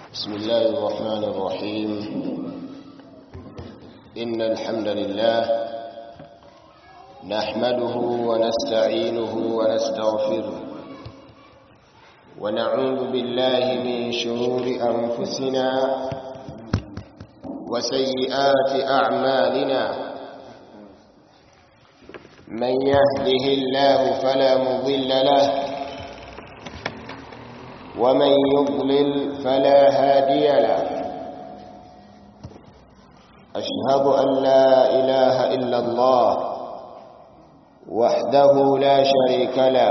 بسم الله الرحمن الرحيم إن الحمد لله نحمده ونستعينه ونستغفره ونعوذ بالله من شرور أنفسنا وسيئات أعمالنا من يهده الله فلا مضل له ومن يضلل فلا هادي له أشهد أن لا إله إلا الله وحده لا شريك له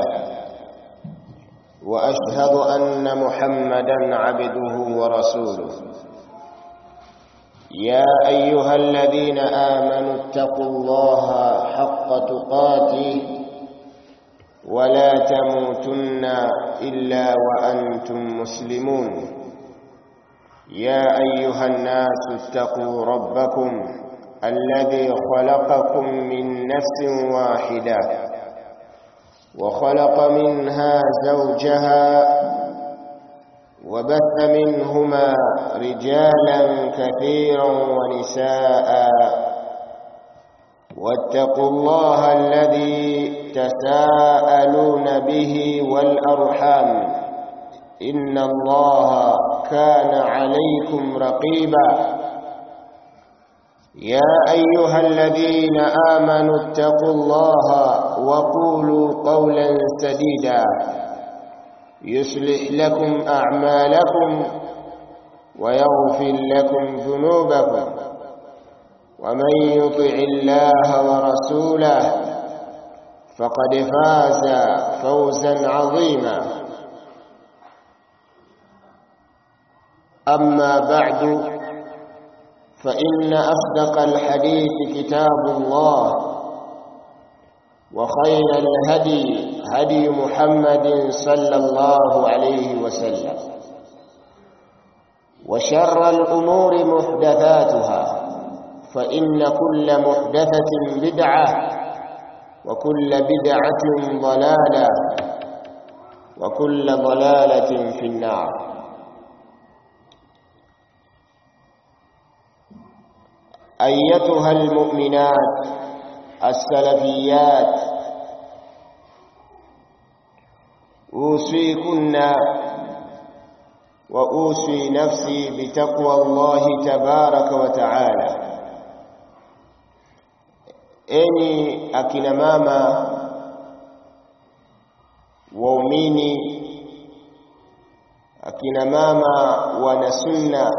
وأشهد أن محمدا عبده ورسوله يا أيها الذين آمنوا اتقوا الله حق تقاته ولا تموتن إلا وأنتم مسلمون يا أيها الناس اتقوا ربكم الذي خلقكم من نفس واحدة وخلق منها زوجها وبث منهما رجالا كثيرا ونساء واتقوا الله الذي تساءلون به والأرحام إن الله كان عليكم رقيبا يا أيها الذين آمنوا اتقوا الله وقولوا قولا سديدا يصلح لكم أعمالكم ويغفر لكم ذنوبكم ومن يطع الله ورسوله فقد فاز فوزا عظيما أما بعد فإن أصدق الحديث كتاب الله وخير الهدي هدي محمد صلى الله عليه وسلم وشر الأمور محدثاتها فإن كل محدثة بدعة وكل بدعة ضلالة وكل ضلالة في النار أيتها المؤمنات السلفيات أوصيكن وأوصي نفسي بتقوى الله تبارك وتعالى enyi akina mama waumini akina mama wana sunna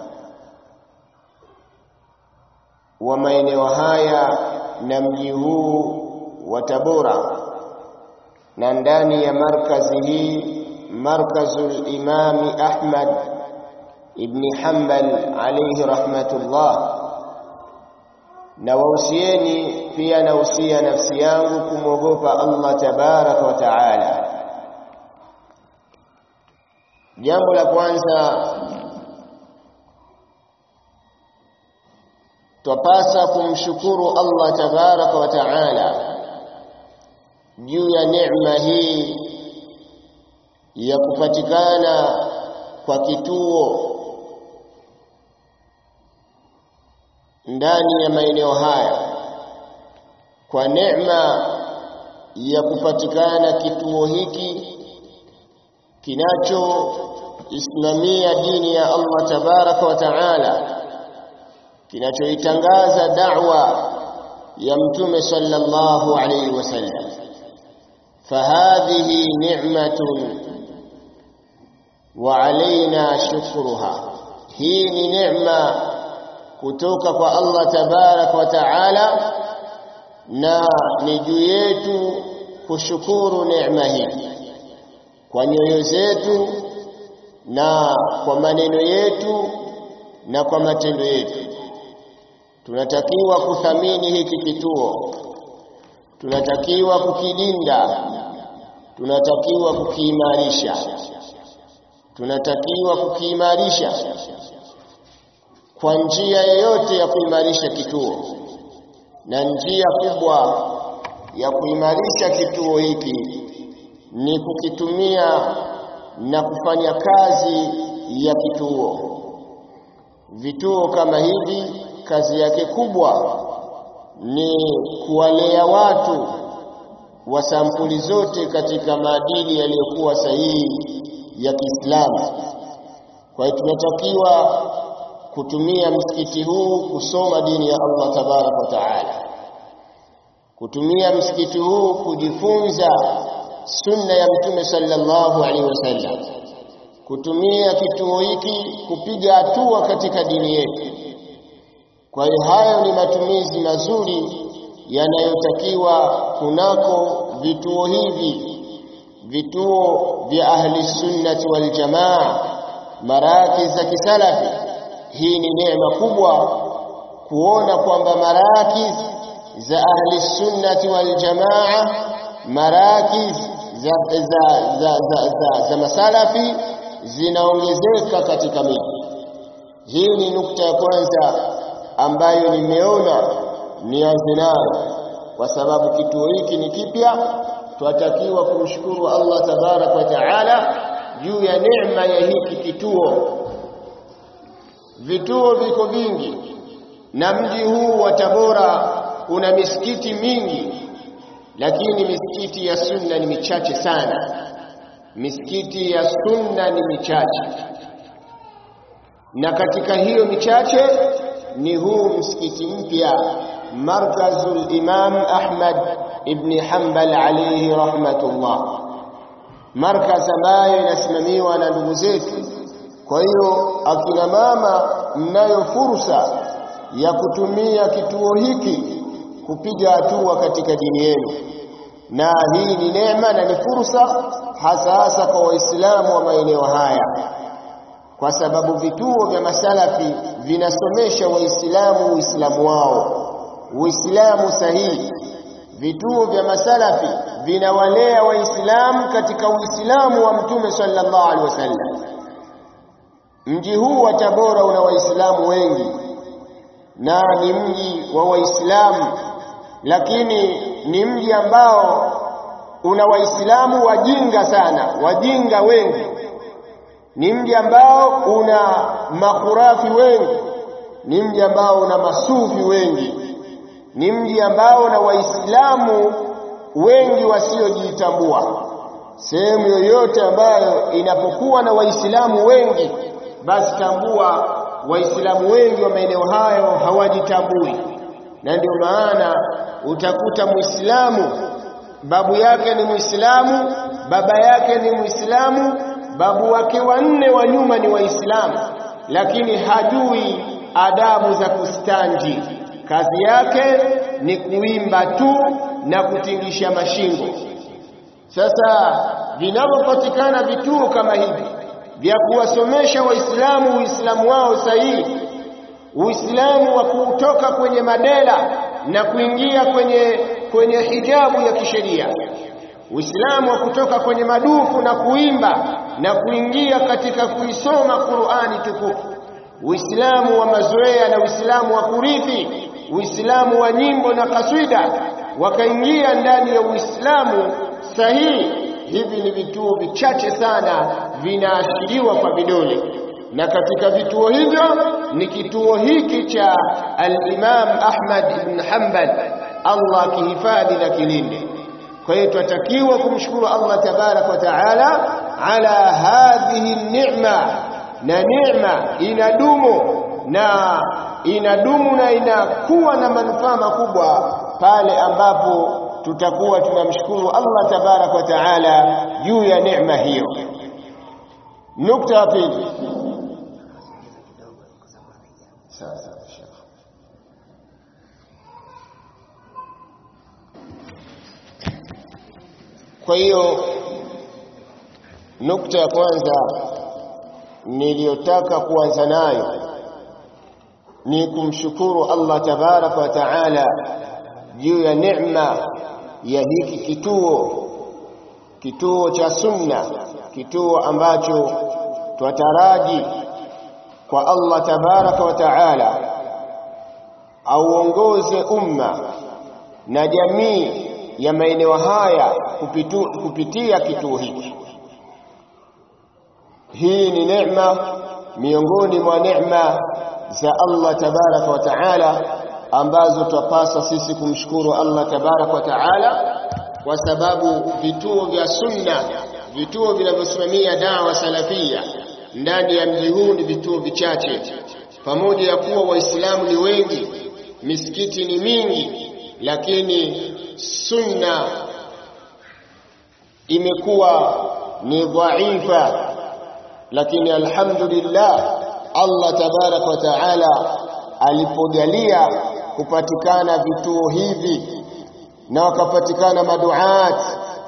wa maeneo haya na mji huu wa Tabora na ndani ya markazi hii markazul imami Ahmad ibn Hanbal alayhi rahmatullah na wausieni pia nausia nafsi yangu kumwogopa Allah tabaraka wa taala. Jambo la kwanza twapasa kumshukuru Allah tabaraka wa taala juu ya neema hii ya kupatikana kwa kituo ndani ya maeneo haya kwa neema ya kupatikana kituo hiki kinachoisimamia dini ya Allah tabaraka wa taala kinachoitangaza da'wa ya mtume sallallahu alayhi wasallam fahadhihi ni'matun wa alaina shukruha hii ni neema kutoka kwa Allah tabarak wa taala na ni juu yetu kushukuru neema hii kwa nyoyo zetu na kwa maneno yetu na kwa matendo yetu tunatakiwa kuthamini hiki kituo tunatakiwa kukilinda tunatakiwa kukiimarisha tunatakiwa kukiimarisha kwa njia yoyote ya kuimarisha kituo na njia kubwa ya kuimarisha kituo hiki ni kukitumia na kufanya kazi ya kituo. Vituo kama hivi kazi yake kubwa ni kuwalea watu wa sampuli zote katika maadili yaliyokuwa sahihi ya Kiislamu. Kwa hiyo tunatakiwa kutumia msikiti huu kusoma dini ya Allah tabaraka wa taala, kutumia msikiti huu kujifunza sunna ya Mtume sallallahu alaihi wasallam, kutumia kituo hiki kupiga hatua katika dini yetu. Kwa hiyo hayo ni matumizi mazuri yanayotakiwa kunako vituo hivi, vituo vya ahli sunnati wal jamaa, maraki za kisalafi. Hii ni neema kubwa kuona kwamba marakiz za ahli sunnati wal jamaa, marakiz za, za, za, za, za, za masalafi zinaongezeka katika miji. Hii ni nukta ya kwanza ambayo nimeona nianze nayo, kwa sababu kituo hiki ni kipya. Twatakiwa kumshukuru Allah tabaraka wa taala juu ya neema ya hiki kituo. Vituo viko vingi na mji huu wa Tabora una misikiti mingi, lakini misikiti ya sunna ni michache sana. Misikiti ya sunna ni michache, na katika hiyo michache ni huu msikiti mpya Markazul Imam Ahmad ibn Hanbal alayhi rahmatullah, markaz ambayo inasimamiwa na ndugu zetu. Kwa hiyo akina mama, mnayo fursa ya kutumia kituo hiki kupiga hatua katika dini yenu, na hii ni neema na ni fursa hasa hasa kwa Waislamu wa maeneo haya kwa sababu vituo vya masalafi vinasomesha Waislamu Uislamu wao, Uislamu sahihi. Vituo vya masalafi vinawalea Waislamu katika Uislamu wa Mtume sallallahu alaihi wasallam. Mji huu wa Tabora una Waislamu wengi na ni mji wa Waislamu, lakini ni mji ambao una Waislamu wajinga sana, wajinga wengi ni mji ambao una makhurafi wengi, ni mji ambao una masufi wengi, ni mji ambao una waislamu wengi wasiojitambua. Sehemu yoyote ambayo inapokuwa na waislamu wengi, basi tambua waislamu wengi wa maeneo hayo hawajitambui, na ndio maana utakuta muislamu babu yake ni muislamu, baba yake ni muislamu babu wake wanne wa nyuma ni Waislamu, lakini hajui adabu za kustanji. Kazi yake ni kuimba tu na kutingisha mashingo. Sasa vinavyopatikana vituo kama hivi vya kuwasomesha Waislamu Uislamu wao sahihi, Uislamu wa kutoka kwenye madela na kuingia kwenye, kwenye hijabu ya kisheria Uislamu wa kutoka kwenye madufu na kuimba na kuingia katika kuisoma Qur'ani tukufu, Uislamu wa mazoea na Uislamu wa kurithi, Uislamu wa nyimbo na kaswida, wakaingia ndani ya Uislamu sahihi. Hivi ni vituo vichache sana vinaashiriwa kwa vidole, na katika vituo hivyo ni kituo hiki cha al-Imam Ahmad ibn Hanbal, Allah akihifadhi na kilinde. Kwa hiyo tunatakiwa kumshukuru Allah tabarak wa taala ala hadhihi ni'ma, na neema inadumu na inadumu na inakuwa na manufaa makubwa pale ambapo tutakuwa tunamshukuru Allah tabarak wa taala juu ya neema hiyo. Nukta ya pili, sasa Kwa hiyo nukta ya kwanza niliyotaka kuanza nayo ni kumshukuru Allah tabaraka wa taala juu ya neema ya hiki kituo, kituo cha sunna, kituo ambacho twataraji kwa Allah tabaraka wa taala auongoze umma na jamii ya maeneo haya kupitu, kupitia kituo hiki. Hii ni neema miongoni mwa neema za Allah tabaraka wa taala ambazo twapasa sisi kumshukuru Allah tabaraka wa taala kwa sababu vituo vya sunna vituo vinavyosimamia dawa salafia ndani ya mji huu ni vituo vichache pamoja ya kuwa waislamu ni wengi misikiti ni mingi lakini sunna imekuwa ni dhaifa lakini alhamdulillah Allah tabarak wa taala alipojalia kupatikana vituo hivi na wakapatikana maduat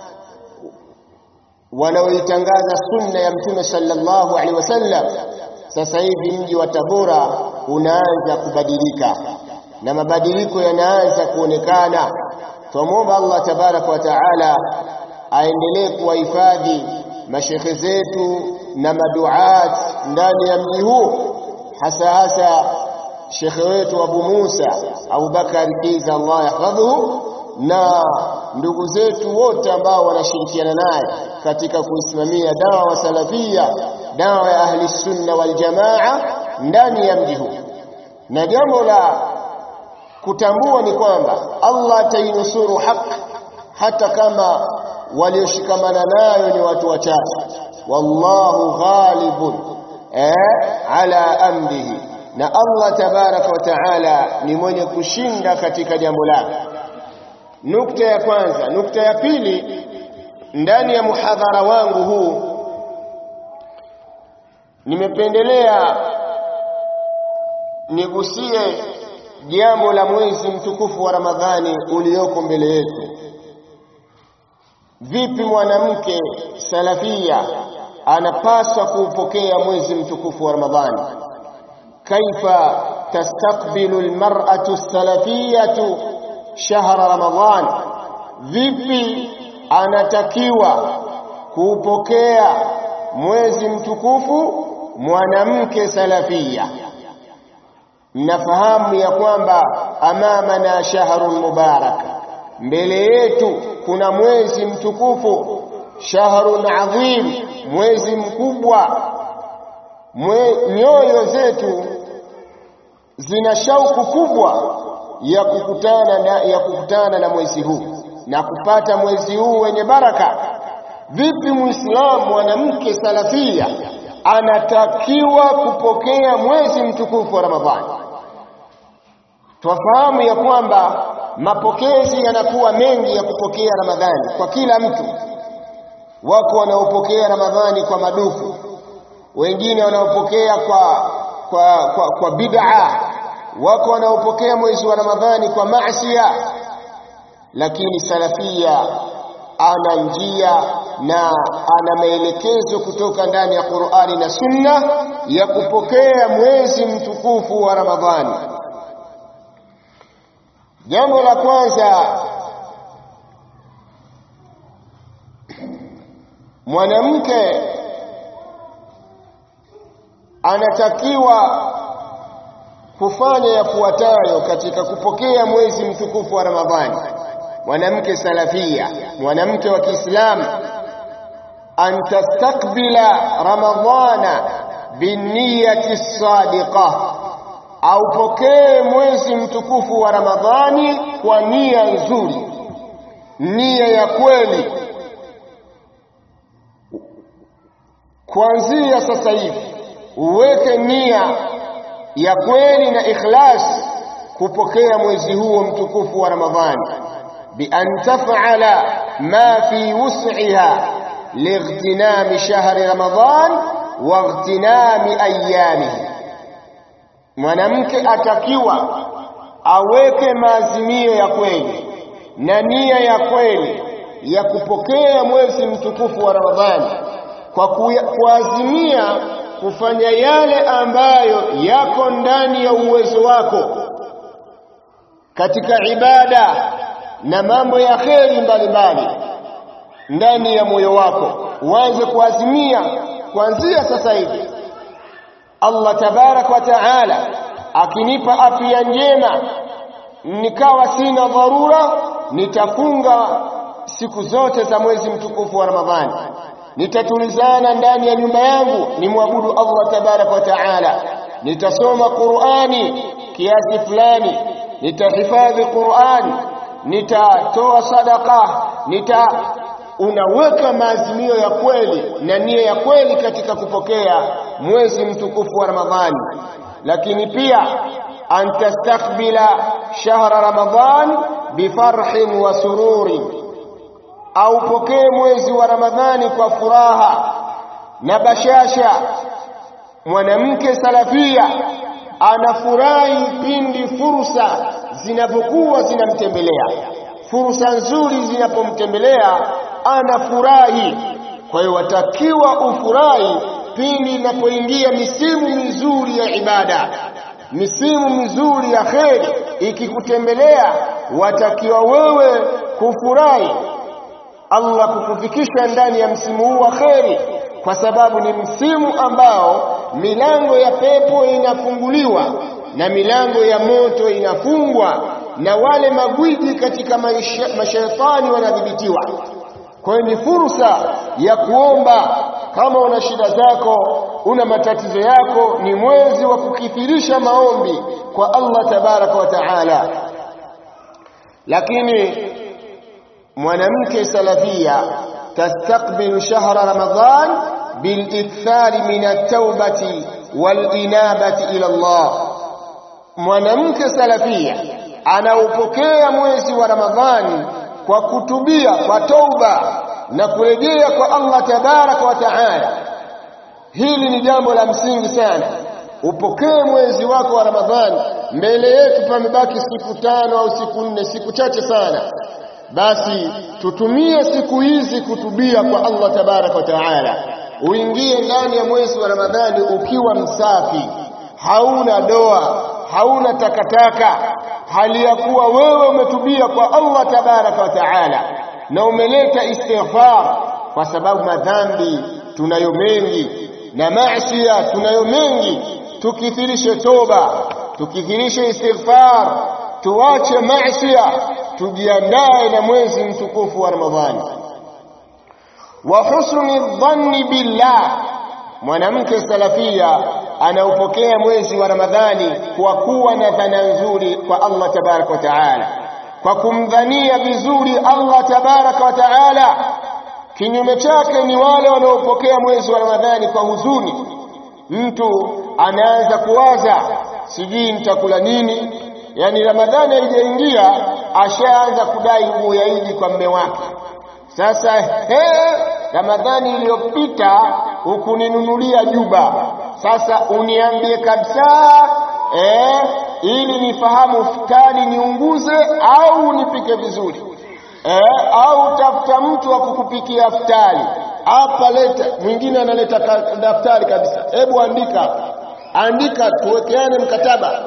wanaoitangaza sunna ya mtume sallallahu alaihi wasallam sasa hivi mji wa Tabora unaanza kubadilika na mabadiliko yanaanza kuonekana twamwomba Allah tabarak wa taala aendelee kuwahifadhi mashekhe zetu na maduat ndani ya mji huu hasa hasa shekhe wetu Abu Musa Abu Bakar Kiza Allah yahfadhuhu na ndugu zetu wote ambao wanashirikiana naye katika kuisimamia dawa wa salafia dawa ya ahli sunna wal jamaa ndani ya mji huu na jambo la kutambua ni kwamba Allah atainusuru haki hata kama walioshikamana nayo ni watu wachache wallahu ghalibun eh, ala amrihi na Allah tabaraka wa taala ni mwenye kushinda katika jambo lake nukta ya kwanza nukta ya pili ndani ya muhadhara wangu huu nimependelea nigusie jambo la mwezi mtukufu wa Ramadhani ulioko mbele yetu vipi mwanamke salafia anapaswa kuupokea mwezi mtukufu wa Ramadhani kaifa tastakbilu almar'atu salafiyatu shahra Ramadhan vipi anatakiwa kuupokea mwezi mtukufu mwanamke salafia mnafahamu ya kwamba amamana shahrun mubarak mbele yetu kuna mwezi mtukufu shahrun adhim mwezi mkubwa Mwe, nyoyo zetu zina shauku kubwa ya kukutana na, ya kukutana na mwezi huu na kupata mwezi huu wenye baraka vipi muislamu mwanamke salafia anatakiwa kupokea mwezi mtukufu wa ramadhani twafahamu ya kwamba mapokezi yanakuwa mengi ya kupokea ramadhani kwa kila mtu wako wanaopokea ramadhani kwa madufu wengine wanaopokea kwa kwa kwa, kwa bid'a wako wanaopokea mwezi wa ramadhani kwa maasiya lakini salafia ana njia na ana maelekezo kutoka ndani ya Qur'ani na Sunna ya kupokea mwezi mtukufu wa Ramadhani. Jambo la kwanza, mwanamke anatakiwa kufanya yafuatayo katika kupokea mwezi mtukufu wa Ramadhani. Mwanamke salafia, mwanamke wa Kiislamu an tastakbila ramadhana binniyati sadiqa, aupokee mwezi mtukufu wa Ramadhani kwa nia nzuri, nia ya kweli. Kuanzia sasa hivi uweke nia ya kweli na ikhlas kupokea mwezi huo mtukufu wa Ramadhani, bi an taf'ala ma fi wus'iha lightinami shahri Ramadhan wa ightinami ayamihi. Mwanamke atakiwa aweke maazimio ya kweli na nia ya kweli ya kupokea mwezi mtukufu wa Ramadhani kwa kuazimia kufanya yale ambayo yako ndani ya uwezo wako katika ibada na mambo ya kheri mbalimbali ndani ya moyo wako, uanze kuazimia kuanzia sasa hivi. Allah tabarak wa taala akinipa afya njema, nikawa sina dharura, nitafunga siku zote za mwezi mtukufu wa Ramadhani nitatulizana ndani ya nyumba yangu nimwabudu Allah tabaraka wa taala nitasoma Qur'ani kiasi fulani nitahifadhi Qur'an nitatoa sadaka nita unaweka maazimio ya kweli na nia ya kweli katika kupokea mwezi mtukufu wa Ramadhani lakini pia antastakbila shahra Ramadhan bifarhin wa sururin au pokee mwezi wa Ramadhani kwa furaha na bashasha mwanamke salafia anafurahi pindi fursa zinapokuwa zinamtembelea fursa nzuri zinapomtembelea anafurahi kwa hiyo watakiwa ufurahi pindi inapoingia misimu mizuri ya ibada misimu mizuri ya kheri ikikutembelea watakiwa wewe kufurahi Allah kukufikisha ndani ya msimu huu wa kheri kwa sababu ni msimu ambao milango ya pepo inafunguliwa na milango ya moto inafungwa na wale magwiji katika mashaitani wanadhibitiwa kwa hiyo ni fursa ya kuomba kama una shida zako una matatizo yako ni mwezi wa kukithirisha maombi kwa Allah tabaraka wa taala lakini mwanamke salafia tastaqbilu shahra ramadhan bilikthari min at-taubati walinabati ila Allah mwanamke salafia anaupokea mwezi wa ramadhani kwa kutubia kwa tauba na kurejea kwa Allah tabaraka wa taala hili ni jambo la msingi sana upokee mwezi wako wa ramadhani mbele yetu pamebaki siku tano au siku nne siku chache sana basi tutumie siku hizi kutubia kwa Allah tabaraka wa taala uingie ndani ya mwezi wa ramadhani ukiwa msafi hauna doa hauna takataka hali ya kuwa wewe umetubia kwa Allah tabaraka wa taala na umeleta istighfar kwa sababu madhambi tunayo mengi na maasi tunayo mengi tukithirishe toba tukithirishe istighfar tuache maasi tujiandae na mwezi mtukufu wa Ramadhani wa husni dhanni billah mwanamke salafia anaupokea mwezi wa Ramadhani kwa kuwa na dhana nzuri kwa Allah tabaraka wa taala kwa kumdhania vizuri Allah tabaraka wa taala kinyume chake ni wale wanaopokea mwezi wa Ramadhani kwa huzuni mtu anaanza kuwaza sijui nitakula nini yani Ramadhani haijaingia ashaanza kudai nguo ya Idi kwa mme wake sasa he Ramadhani iliyopita hukuninunulia juba sasa uniambie kabisa eh ili nifahamu futari niunguze au nipike vizuri eh, au tafuta mtu wa kukupikia futari hapa leta mwingine analeta daftari kabisa hebu andika andika tuwekeane mkataba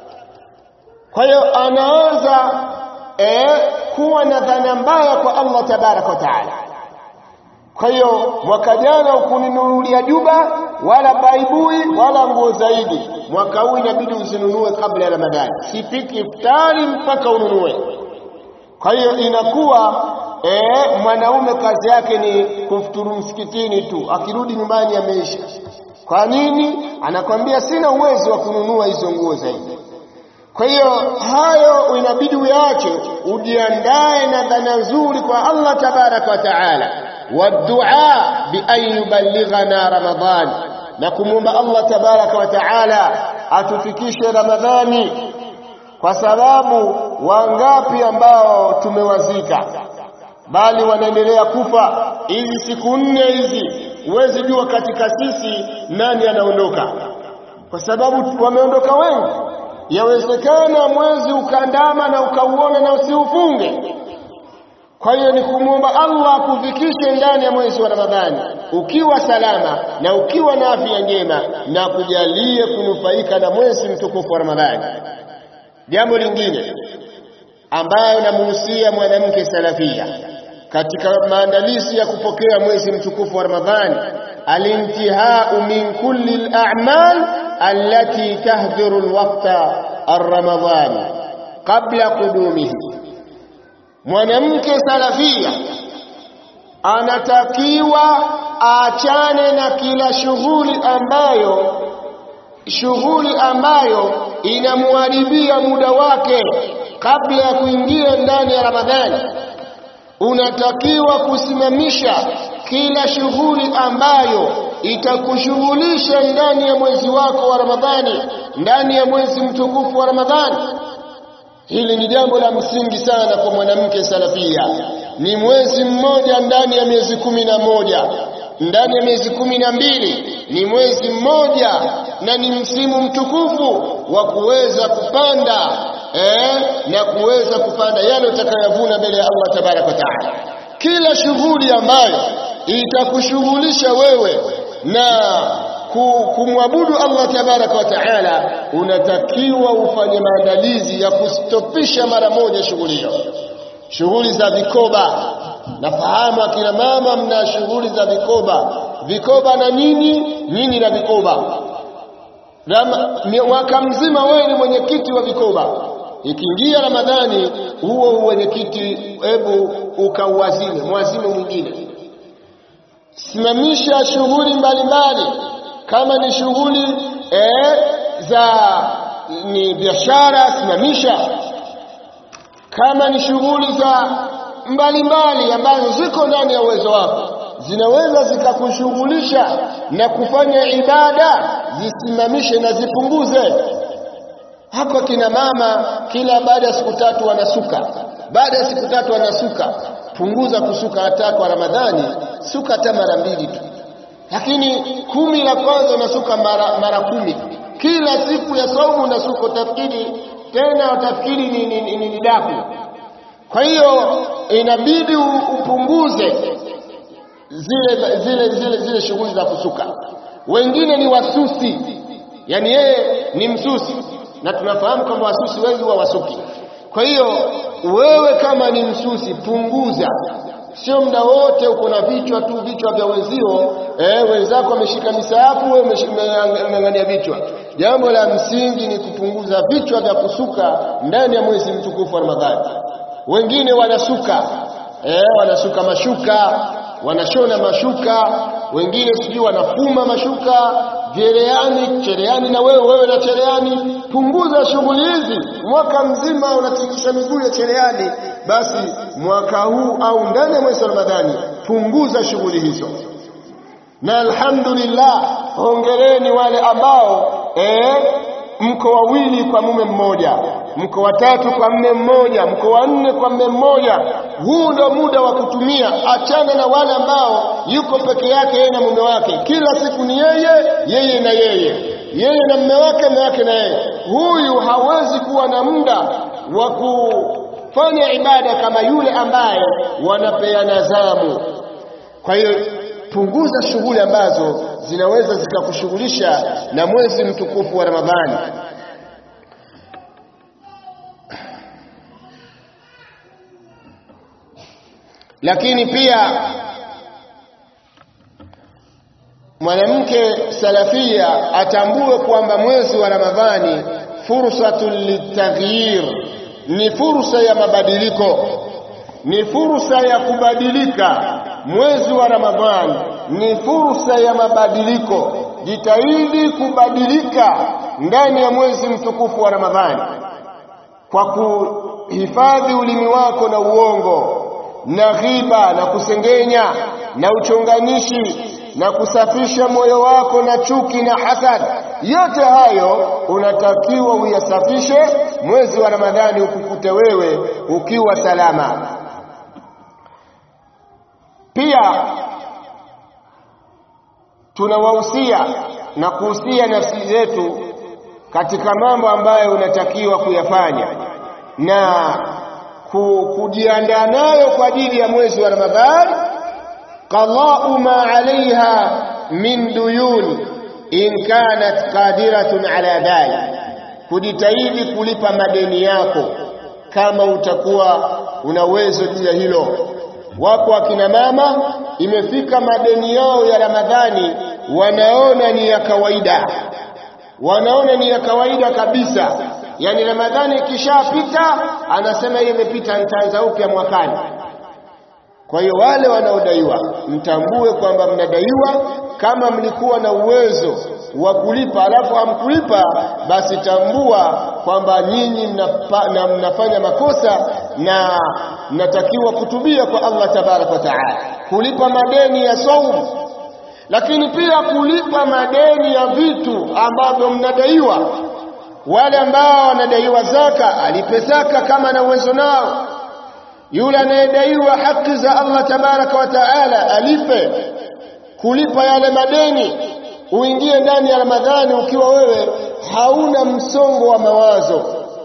kwa hiyo anaanza eh, kuwa na dhana mbaya kwa Allah tabaraka wa taala kwa hiyo mwaka jana ukuninunulia juba wala baibui wala nguo zaidi mwaka huu inabidi uzinunue kabla ya Ramadhani sipiki iftari mpaka ununue kwa hiyo inakuwa e, mwanaume kazi yake ni kufuturu msikitini tu akirudi nyumbani ameisha kwa nini anakwambia sina uwezo wa kununua hizo nguo zaidi kwa hiyo hayo inabidi uyaache ujiandae na dhana nzuri kwa Allah tabaraka wa taala wadua bi an yuballighana ramadhan na kumwomba Allah tabaraka wa taala atufikishe ramadhani kwa sababu wangapi ambao tumewazika bali wanaendelea kufa hizi siku nne hizi huwezi jua katika sisi nani anaondoka kwa sababu wameondoka wengi yawezekana mwezi ukandama na ukauona na usiufunge kwa hiyo ni kumwomba Allah akufikishe ndani ya mwezi wa Ramadhani ukiwa salama na ukiwa na afya njema na kujalie kunufaika na mwezi mtukufu wa Ramadhani jambo lingine ambayo namuhusia mwanamke salafia katika maandalizi ya kupokea mwezi mtukufu wa Ramadhani alintihau min kulli al-a'mal allati tahdhiru al-waqta ar-ramadhani qabla qudumihi mwanamke salafia anatakiwa aachane na kila shughuli ambayo shughuli ambayo inamharibia muda wake kabla ya kuingia ndani ya Ramadhani. Unatakiwa kusimamisha kila shughuli ambayo itakushughulisha ndani ya mwezi wako wa Ramadhani, ndani ya mwezi mtukufu wa Ramadhani. Hili ni jambo la msingi sana kwa mwanamke salafia. Ni mwezi mmoja ndani ya miezi kumi na moja ndani ya miezi kumi na mbili ni mwezi mmoja na ni msimu mtukufu wa kuweza kupanda eh, na kuweza kupanda yale utakayovuna mbele ya Allah tabaraka wa taala. Kila shughuli ambayo itakushughulisha wewe na kumwabudu Allah tabaraka wa taala, unatakiwa ufanye maandalizi ya kustopisha mara moja shughuli hiyo. Shughuli za vikoba, nafahamu akina mama mna shughuli za vikoba, vikoba na nini nini na vikoba. Mwaka mzima wewe ni mwenyekiti wa vikoba, ikiingia Ramadhani huo mwenyekiti, hebu ukauazime, mwazime mwingine. Simamisha shughuli mbalimbali, kama ni shughuli eh, za ni biashara, simamisha kama ni shughuli za mbalimbali ambazo ziko ndani ya uwezo wako zinaweza zikakushughulisha na kufanya ibada, zisimamishe na zipunguze. Hapa kina mama kila baada ya siku tatu wanasuka, baada ya siku tatu wanasuka. Punguza kusuka hata kwa Ramadhani, suka hata mara mbili tu, lakini kumi la kwanza unasuka mara, mara kumi. Kila siku ya saumu unasuka, utafikiri tena utafikiri ni, ni, ni, ni daku. Kwa hiyo inabidi upunguze zile zile zile zile shughuli za kusuka. Wengine ni wasusi, yani yeye ni msusi, na tunafahamu kwamba wasusi wengi huwa wasuki. Kwa hiyo wewe kama ni msusi, punguza, sio muda wote uko na vichwa tu, vichwa vya wenzio. Eh, wenzako wameshika misahafu, wewe umeng'ang'ania vichwa. Jambo la msingi ni kupunguza vichwa vya kusuka ndani ya mwezi mtukufu wa Ramadhani. Wengine wanasuka eh, wanasuka mashuka, wanashona mashuka, wengine sijui wanafuma mashuka, cherehani, cherehani na wewe wewe na cherehani. Punguza shughuli hizi. Mwaka mzima unatingisha miguu ya cherehani, basi mwaka huu au ndani ya mwezi wa Ramadhani punguza shughuli hizo. Na alhamdulillah, hongereni wale ambao eh, mko wawili kwa mume mmoja, mko watatu kwa mme mmoja, mko wanne kwa mme mmoja. Huu ndo muda wa kutumia. Achana na wale ambao yuko peke yake yeye na mume wake, kila siku ni yeye yeye na yeye, yeye na mume wake, mume wake na yeye. Huyu hawezi kuwa na muda wa kufanya ibada kama yule ambaye wanapeana zamu. Kwa hiyo punguza shughuli ambazo zinaweza zikakushughulisha na mwezi mtukufu wa Ramadhani. Lakini pia mwanamke salafia atambue kwamba mwezi wa Ramadhani fursatun litaghyir, ni fursa ya mabadiliko, ni fursa ya kubadilika. Mwezi wa Ramadhani ni fursa ya mabadiliko. Jitahidi kubadilika ndani ya mwezi mtukufu wa Ramadhani kwa kuhifadhi ulimi wako na uongo na ghiba na kusengenya na uchonganishi na kusafisha moyo wako na chuki na hasad. Yote hayo unatakiwa uyasafishe mwezi wa Ramadhani, ukukute wewe ukiwa salama. Pia tunawahusia na kuhusia nafsi zetu katika mambo ambayo unatakiwa kuyafanya na kujiandaa nayo kwa ajili ya mwezi wa Ramadhani. qadau ma alaiha min duyun in kanat qadiratun ala dhalik, kujitahidi kulipa madeni yako kama utakuwa una uwezo juu ya hilo. Wako akina mama imefika madeni yao ya Ramadhani wanaona ni ya kawaida, wanaona ni ya kawaida kabisa. Yani Ramadhani ikishapita anasema hiyo imepita, nitaanza upya mwakani. Kwa hiyo wale wanaodaiwa mtambue kwamba mnadaiwa. Kama mlikuwa na uwezo wa kulipa alafu hamkulipa, basi tambua kwamba nyinyi mnapa, na mnafanya makosa na mnatakiwa kutubia kwa Allah tabaraka wa taala, kulipa madeni ya saumu, lakini pia kulipa madeni ya vitu ambavyo mnadaiwa. Wale ambao wanadaiwa zaka, alipe zaka kama na uwezo nao yule anayedaiwa haki za Allah tabaraka wa taala alipe, kulipa yale madeni. Uingie ndani ya Ramadhani ukiwa wewe hauna msongo wa mawazo.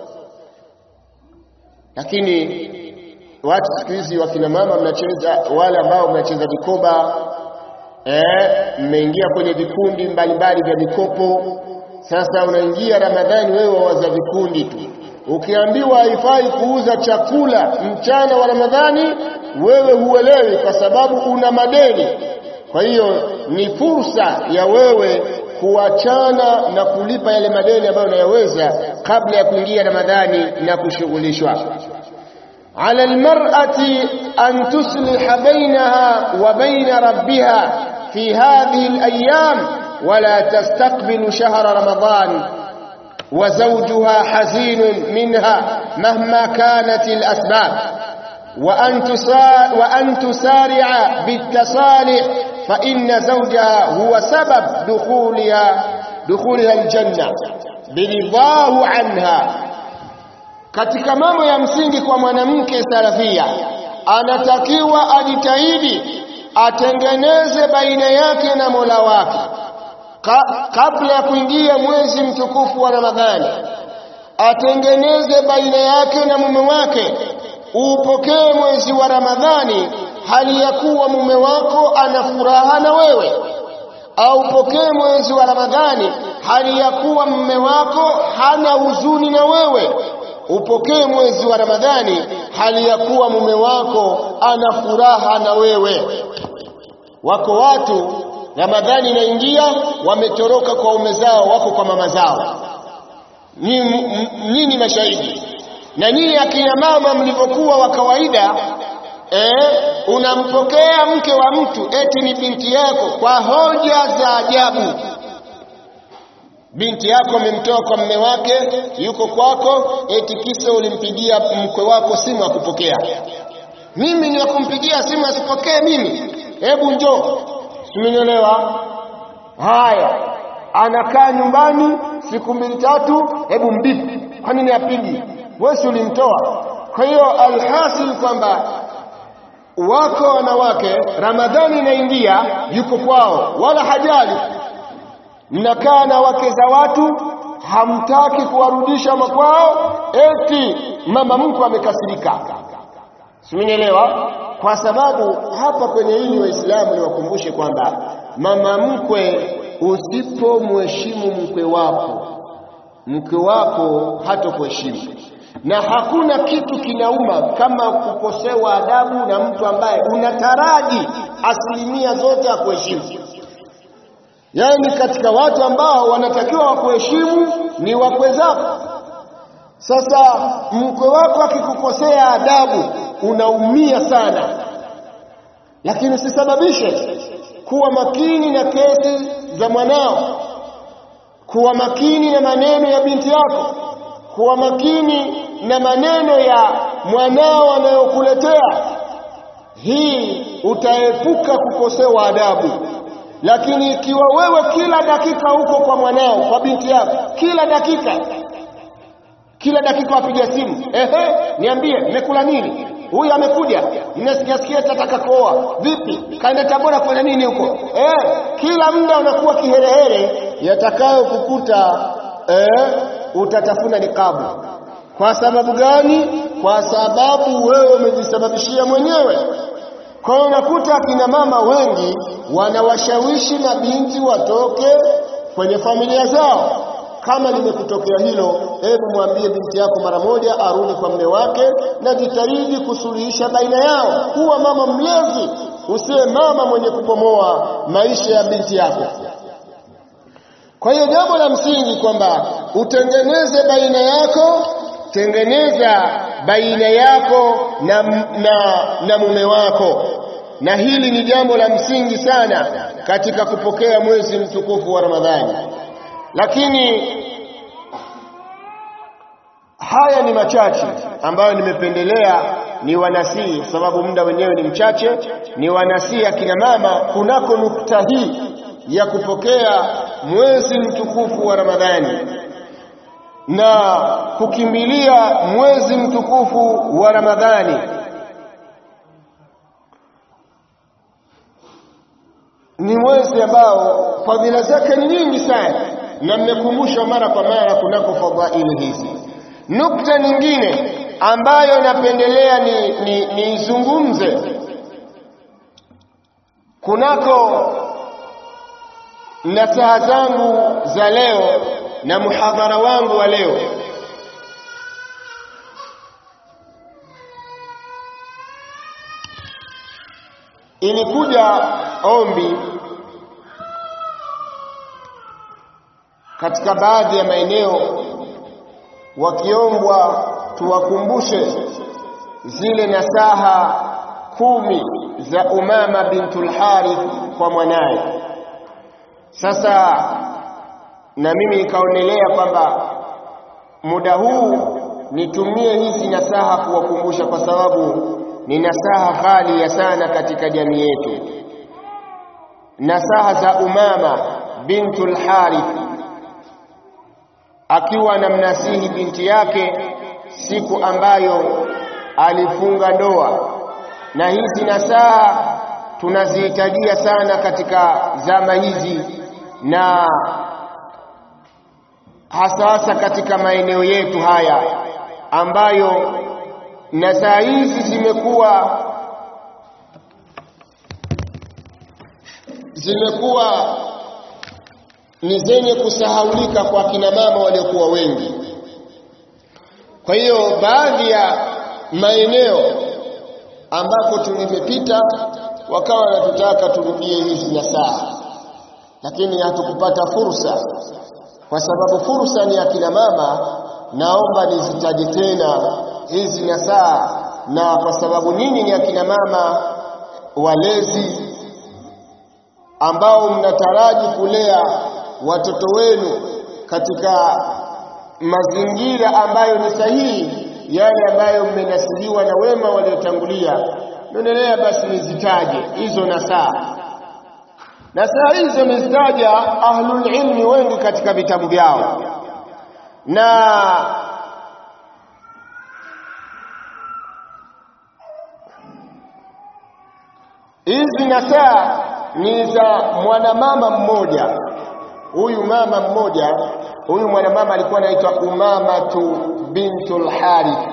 Lakini watu siku hizi, wakina mama mnacheza, wale ambao mnacheza vikoba eh, mmeingia kwenye vikundi mbalimbali vya mikopo. Sasa unaingia Ramadhani wewe wawaza vikundi tu Ukiambiwa haifai kuuza chakula mchana wa Ramadhani, wewe huelewi kwa sababu una madeni. Kwa hiyo ni fursa ya wewe kuachana na kulipa yale madeni ambayo unayaweza kabla ya kuingia Ramadhani na kushughulishwa. ala almar'ati an tusliha bainaha wa baina rabbiha fi hadhihi alayam wala tastaqbilu shahra ramadan وزوجها حزين منها مهما كانت الأسباب وأن, وأن تسارع بالتصالح فإن زوجها هو سبب دخولها دخولها الجنة برضاه عنها katika mambo ya msingi kwa mwanamke salafia anatakiwa ajitahidi atengeneze baina yake na Mola wake Ka, kabla ya kuingia mwezi mtukufu wa Ramadhani atengeneze baina yake na mume wake. Upokee mwezi wa Ramadhani hali ya kuwa mume wako ana furaha na wewe, au upokee mwezi wa Ramadhani hali ya kuwa mume wako hana huzuni na wewe. Upokee mwezi wa Ramadhani hali ya kuwa mume wako ana furaha na wewe. Wako watu Ramadhani inaingia, wametoroka kwa ume zao, wako kwa mama zao. Nyinyi mashahidi, na nyinyi akina mama mlivyokuwa wa kawaida eh, unampokea mke wa mtu eti ni binti yako kwa hoja za ajabu. Binti yako amemtoa kwa mme wake, yuko kwako, eti kisa ulimpigia mkwe wako simu akupokea. Mimi ni wakumpigia simu asipokee mimi? Hebu njoo Simenielewa? Haya, anakaa nyumbani siku mbili tatu, hebu mbipi. Kwa nini apigi? Wewe si ulimtoa? Kwa hiyo alhasil kwamba wako wanawake, Ramadhani inaingia, yuko kwao, wala hajali. Mnakaa na wake za watu, hamtaki kuwarudisha makwao, eti mama mkwe amekasirika. Simenielewa? Kwa sababu hapa kwenye hili Waislamu niwakumbushe kwamba mama mkwe, usipomheshimu mkwe wako, mkwe wako hatokuheshimu, na hakuna kitu kinauma kama kukosewa adabu na mtu ambaye unataraji asilimia zote akuheshimu. Yaani katika watu ambao wanatakiwa wakuheshimu ni wakwe zako. Sasa mkwe wako akikukosea adabu unaumia sana, lakini usisababishe. Kuwa makini na kesi za mwanao, kuwa makini na maneno ya binti yako, kuwa makini na maneno ya mwanao anayokuletea. Hii utaepuka kukosewa adabu. Lakini ikiwa wewe kila dakika uko kwa mwanao, kwa binti yako, kila dakika kila dakika wapiga simu, ehe, niambie mmekula nini? Huyu amekuja, ninasikia sikia tataka kuoa. Vipi, kaenda Tabora kufanya nini huko? Eh, kila muda unakuwa kiherehere, yatakayo kukuta eh, utatafuna nikabu. Kwa sababu gani? Kwa sababu wewe umejisababishia mwenyewe. Kwa hiyo unakuta akina mama wengi wanawashawishi mabinti watoke kwenye familia zao. Kama limekutokea hilo, hebu mwambie binti yako mara moja arudi kwa mume wake, na jitahidi kusuluhisha baina yao. Kuwa mama mlezi, usiwe mama mwenye kupomoa maisha ya binti yako. Kwa hiyo jambo la msingi kwamba utengeneze baina yako, tengeneza baina yako na, na, na mume wako na hili ni jambo la msingi sana katika kupokea mwezi mtukufu wa Ramadhani lakini haya ni machache ambayo nimependelea ni wanasii kwa sababu muda wenyewe ni mchache ni wanasii akina mama kunako nukta hii ya kupokea mwezi mtukufu wa Ramadhani na kukimbilia mwezi mtukufu wa Ramadhani ni mwezi ambao fadhila zake ni nyingi sana na mmekumbushwa mara kwa mara kunako fadhaili hizi nukta nyingine ambayo napendelea ni niizungumze ni kunako nasaha zangu za leo na muhadhara wangu wa leo ilikuja ombi katika baadhi ya maeneo wakiombwa tuwakumbushe zile nasaha kumi za Umama bintul Harith kwa mwanaye. Sasa na mimi nikaonelea kwamba muda huu nitumie hizi nasaha kuwakumbusha, kwa sababu ni nasaha ghali sana katika jamii yetu, nasaha za Umama bintul Harith akiwa anamnasihi binti yake siku ambayo alifunga ndoa, na hizi nasaha tunazihitajia sana katika zama hizi, na hasa hasa katika maeneo yetu haya ambayo nasaha hizi zimekuwa zimekuwa ni zenye kusahaulika kwa kina mama waliokuwa wengi. Kwa hiyo baadhi ya maeneo ambako tulimepita wakawa wanatutaka turudie hizi nasaha, lakini hatukupata fursa. Kwa sababu fursa ni ya kina mama, naomba nizitaje tena hizi nasaha, na kwa sababu nini ni akina mama walezi ambao mnataraji kulea watoto wenu katika mazingira ambayo ni sahihi, yale ambayo mmenasiliwa na wema waliotangulia. Naendelea basi nizitaje hizo nasaha. Nasaha hizo nizitaja ahlul ilmi wengi katika vitabu vyao, na hizi nasaha ni za mwanamama mmoja huyu mama mmoja huyu mwanamama alikuwa anaitwa Umamatu bintul Harith.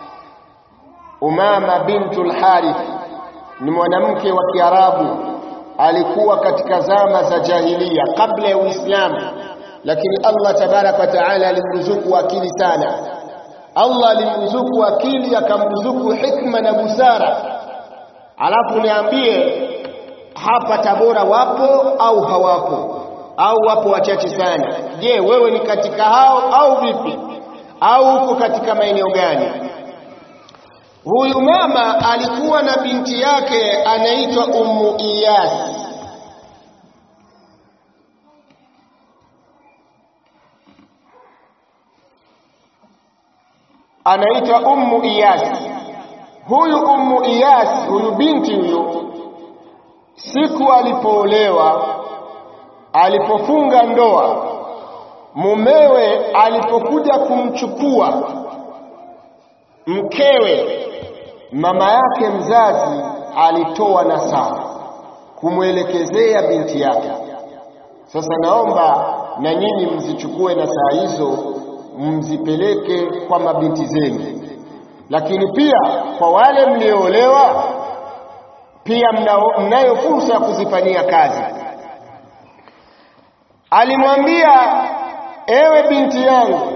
Umama bintul Harith ni mwanamke wa Kiarabu, alikuwa katika zama za jahiliya kabla ya Uislamu, lakini Allah tabaraka wa taala alimruzuku akili sana. Allah alimruzuku akili, akamruzuku hikma na busara. Alafu niambie hapa Tabora wapo au hawapo? au wapo wachache sana. Je, wewe ni katika hao au vipi? Au uko katika maeneo gani? Huyu mama alikuwa na binti yake anaitwa Ummu Iyas. Anaitwa Ummu Iyas. Huyu Ummu Iyas, huyu binti huyu, siku alipoolewa alipofunga ndoa, mumewe alipokuja kumchukua mkewe, mama yake mzazi alitoa nasaha kumwelekezea binti yake. Sasa naomba na nyinyi mzichukue nasaha hizo mzipeleke kwa mabinti zenu, lakini pia kwa wale mlioolewa, pia mnayo fursa ya kuzifanyia kazi. Alimwambia, ewe binti yangu,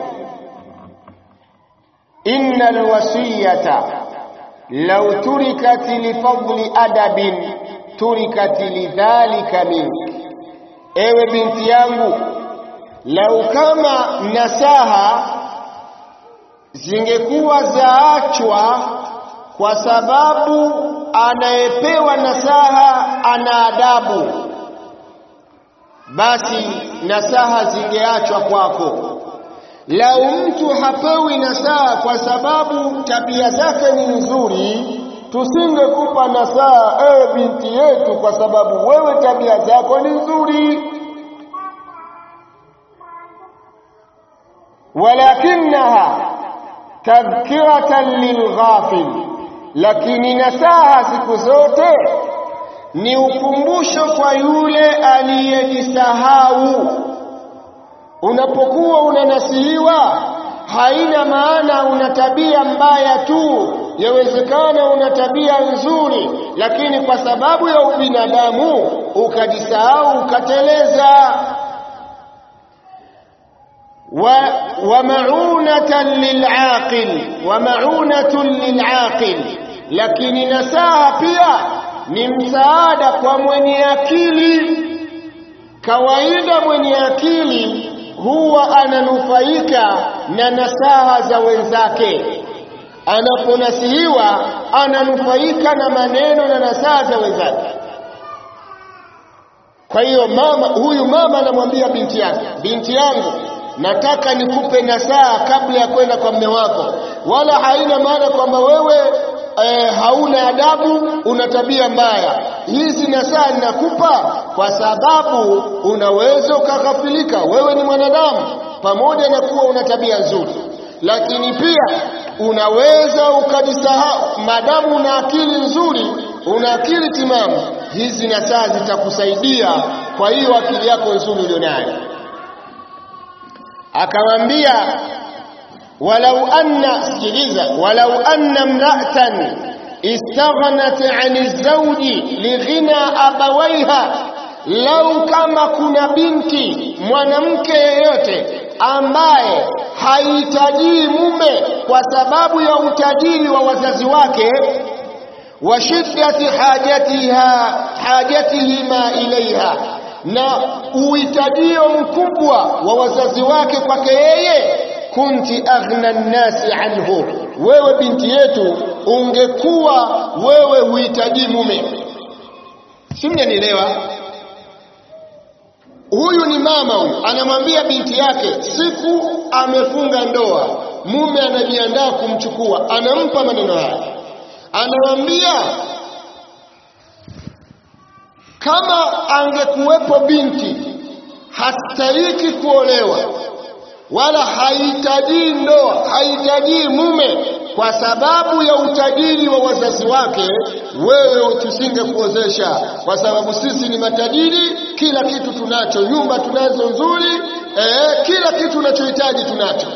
inna alwasiyata law turikat lifadli adabin turikat lidhalika minki, ewe binti yangu, lau kama nasaha zingekuwa zaachwa kwa sababu anayepewa nasaha ana adabu, basi nasaha zingeachwa kwako. Lau mtu hapewi nasaha kwa sababu tabia zake ni nzuri, tusingekupa nasaha ewe binti yetu, kwa sababu wewe tabia zako ni nzuri. walakinaha tadhkiratan lilghafil, lakini nasaha siku zote ni ukumbusho kwa yule aliyejisahau. Unapokuwa unanasihiwa, haina maana una tabia mbaya tu. Yawezekana una tabia nzuri, lakini kwa sababu ya ubinadamu ukajisahau, ukateleza. wa, wa maunatan lilaqil wa maunatun lilaqil, lakini nasaha pia ni msaada kwa mwenye akili. Kawaida mwenye akili huwa ananufaika na nasaha za wenzake. Anaponasihiwa ananufaika na maneno na nasaha za wenzake. Kwa hiyo mama huyu mama anamwambia binti yake, binti yangu, nataka nikupe nasaha kabla ya kwenda kwa mme wako, wala haina maana kwamba wewe e, hauna adabu, una tabia mbaya. Hizi nasaha ninakupa kwa sababu unaweza ukaghafilika. Wewe ni mwanadamu, pamoja na kuwa una tabia nzuri, lakini pia unaweza ukajisahau. Madamu una akili nzuri, una akili timamu, hizi nasaha zitakusaidia kwa hiyo akili yako nzuri ulionayo. Akamwambia walau anna, sikiliza, walau anna mra'atan istaghnat 'ani zawji lighina abawaiha, lau kama kuna binti mwanamke yeyote ambaye hahitaji mume kwa sababu ya utajiri wa wazazi wake, wa shiddati hajatiha hajatihima ilaiha, na uhitajio mkubwa wa wazazi wake kwake yeye kunti aghna nnasi anhu, wewe binti yetu ungekuwa wewe huhitaji mume. Si mnanielewa? Huyu ni mama huyu, anamwambia binti yake, siku amefunga ndoa, mume anajiandaa kumchukua, anampa maneno haya, anamwambia kama angekuwepo binti hastahiki kuolewa wala hahitaji ndoa, hahitaji mume kwa sababu ya utajiri wa wazazi wake, wewe tusingekuozesha, kwa sababu sisi ni matajiri, kila kitu tunacho, nyumba tunazo nzuri, eh, kila kitu unachohitaji tunacho.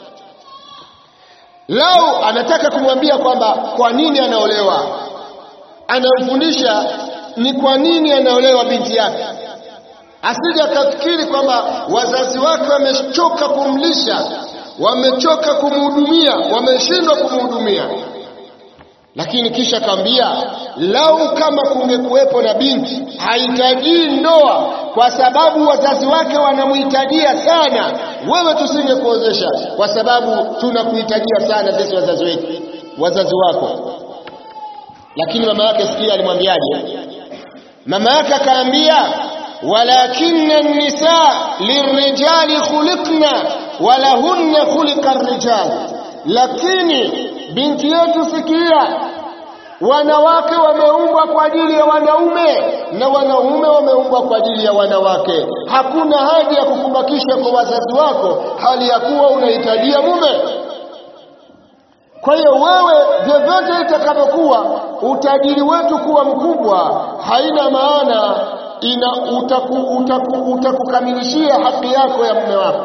Lau anataka kumwambia kwamba kwa nini anaolewa, anamfundisha ni kwa nini anaolewa binti yake asije akafikiri kwamba wazazi wake wamechoka kumlisha, wamechoka kumhudumia, wameshindwa kumhudumia. Lakini kisha kaambia, lau kama kungekuwepo na binti hahitaji ndoa kwa sababu wazazi wake wanamhitajia sana, wewe tusingekuozesha kwa sababu tunakuhitajia sana sisi wazazi wetu, wazazi wako. Lakini mama yake sikia, alimwambiaje? Mama yake akaambia walakinna nisa lirijali khuliqna walahunna khuliqa rijal, lakini binti yetu sikia, wanawake wameumbwa kwa ajili ya wanaume na wanaume wameumbwa kwa ajili ya wanawake. Hakuna haja ya kukubakisha kwa wazazi wako hali ya kuwa unahitajia mume. Kwa hiyo wewe, vyovyote itakavyokuwa, utajiri wetu kuwa mkubwa haina maana ina utakukamilishia utaku, utaku haki yako ya mume wako.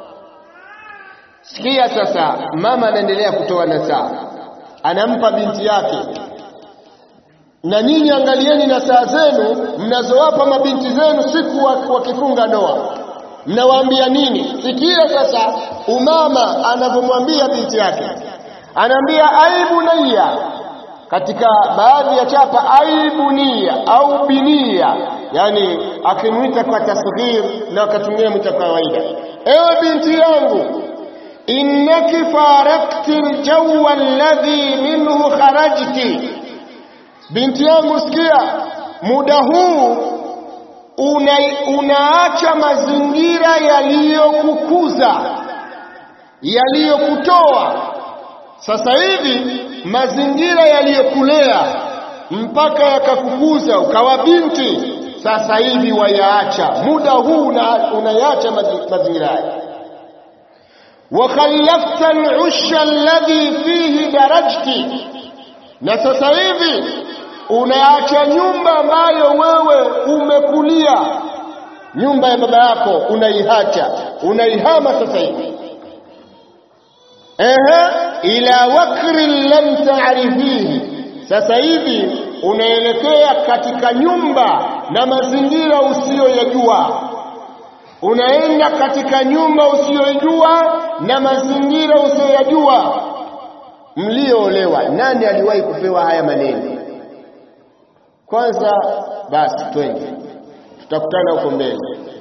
Sikia sasa, mama anaendelea kutoa nasaha, anampa binti yake. Na nyinyi angalieni nasaha zenu mnazowapa mabinti zenu siku wakifunga ndoa, mnawaambia nini? Sikia sasa, umama anavyomwambia binti yake, anaambia aibu naiya katika baadhi ya chapa aibunia au binia, yani akimwita kwa tasghir na akatumia mwita kwa kawaida. Ewe binti yangu, innaki farakti aljawa alladhi minhu kharajti, binti yangu sikia muda huu una, unaacha mazingira yaliyokukuza yaliyokutoa sasa hivi mazingira yaliyokulea mpaka yakakukuza ukawa binti sasa hivi wayaacha muda huu unayaacha mazingira haya wakhallafta al-usha alladhi fihi darajti na sasa hivi unaacha nyumba ambayo wewe umekulia nyumba ya baba yako unaiacha unaihama sasa hivi ehe ila wakri lam ta'rifihi sasa hivi unaelekea katika nyumba na mazingira usiyoyajua unaenda katika nyumba usiyoijua na mazingira usiyoyajua mlioolewa nani aliwahi kupewa haya maneno kwanza basi twende tutakutana huko mbele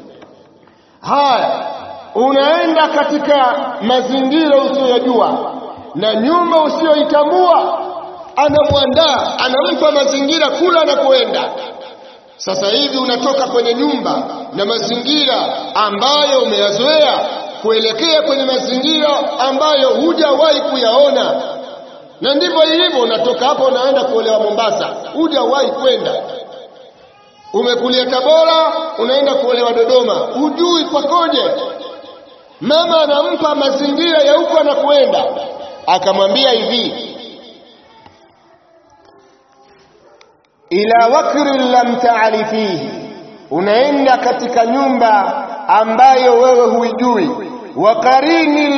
haya unaenda katika mazingira usiyoyajua na nyumba usiyoitambua anamwandaa anampa mazingira kula anakoenda sasa hivi unatoka kwenye nyumba na mazingira ambayo umeyazoea kuelekea kwenye mazingira ambayo hujawahi kuyaona na ndivyo ilivyo unatoka hapo unaenda kuolewa Mombasa hujawahi kwenda umekulia Tabora unaenda kuolewa Dodoma hujui kwakoje mama anampa mazingira ya huko anakoenda akamwambia hivi ila wakri lam ta'rifihi unaenda katika nyumba ambayo wewe huijui wa qarini